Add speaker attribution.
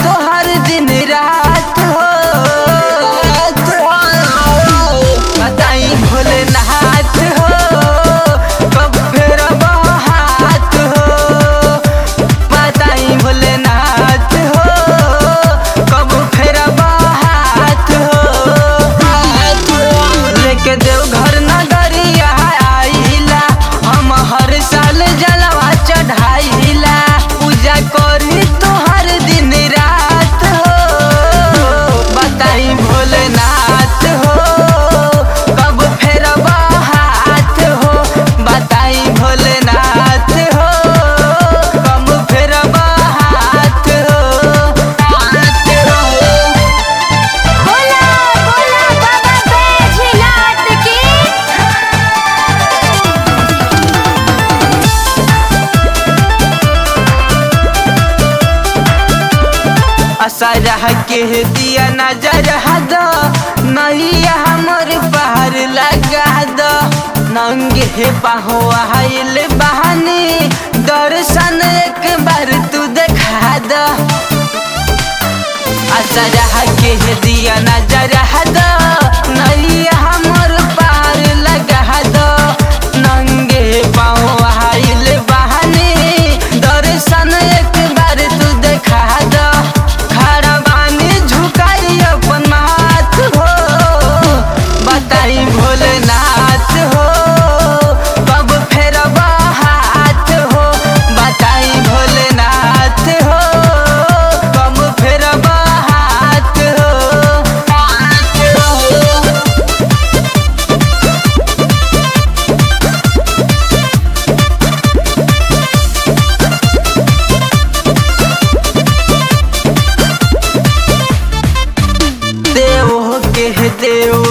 Speaker 1: तोहर दिन रात हो बताई भोलेनाथ हो कब फेरब हाथ हो बताई भोलेनाथ हो कब फेरब हाथ हो लेके देव घर नगरिया आइला हम हर साल जलवा चढ़ाइला पूजा करी तोहर दिन रात हो बताई भोलेनाथ हो कब फेरब हाथ हो बताई भोलेनाथ हो कब फेरब हाथ हो हाथ हो
Speaker 2: बोला बोला बाबा बैजनाथ की
Speaker 1: असरह के दिया नजर हद नैया हमर पार लगा द नंगे पाहो आइल बहानी दर्शन एक बार तू देखा द असरह के दिया नजर हद नैया हमर पार लगा द नंगे पाहो आइल बहानी दर्शन एक बार तू देखा द खड़ा बानी झुकाई अपन माथ हो बताई भोलेनाथ हो कब फेरब हाथ हो बताई भोलेनाथ हो कब फेरब हाथ हो हाथ हो देव के देव